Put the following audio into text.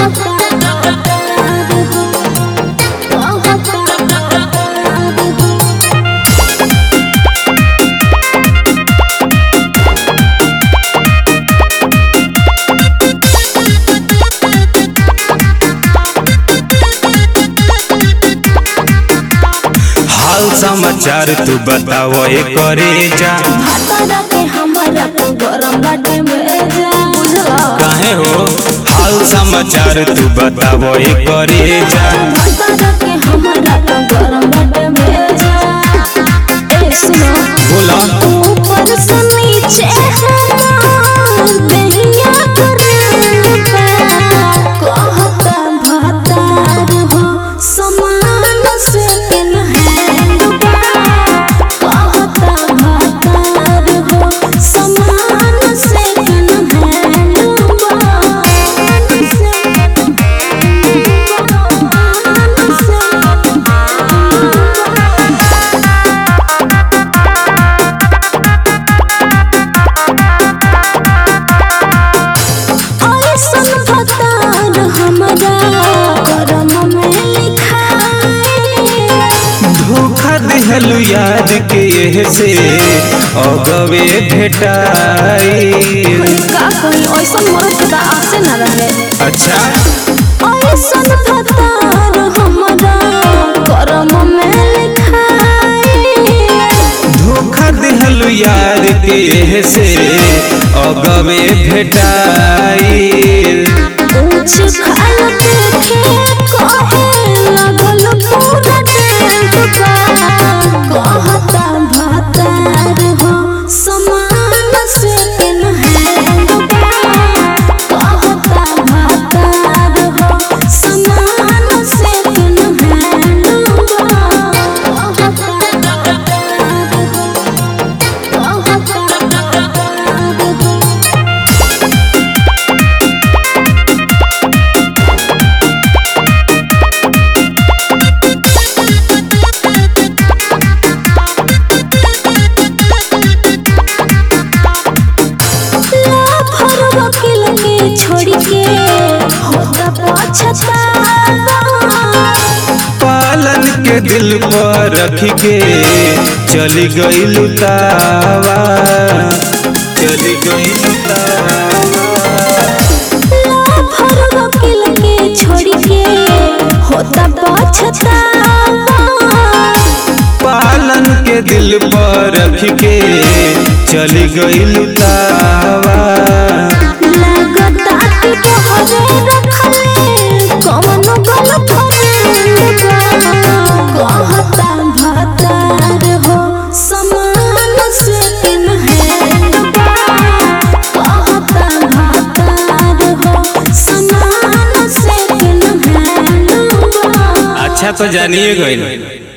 हाल समाचार तू बताओ ए करे जा भातारा के हमरा तो गरम बाटे में जा बुझला काहे हो हाल समाचार तू बताओ ए करे जा भातारा के हमरा तो गरम बाटे में जा ए सुनो बोला ऊपर से नीचे दहिया करे कहता भातार हो समान से के नहैंड कहता भातार हो समान से के नहैंड ऐसन भतार हमरा करम में लिखाए धोखा दिहलु याद के एह से अगवे भेटाई का कोई ऐसन मर्द के आसे न रहे अच्छा ऐसन भतार हमरा करम में लिखाए धोखा दिहलु याद के एह से अगवे भेटाई ऊंच खाल देखे कहे लगल पूरा टेंट का कहता भातार हो समान से के नहैंड कहता भातार हो समान से के नहैंड लाफर वकील के छोड़ के होता पछतावा पालन के दिल पर रख के चली गई लुटावा चली गई लुटावा लाफर वकील के छोड़ के होता पछतावा पालन के दिल पर रख के चली गई लुटावा लगता कि तोहरे रखले कौन गलत कहता भतार हो समान से किन हैंड कहता भतार हो समान से किन हैंड अच्छा तो जानिए गई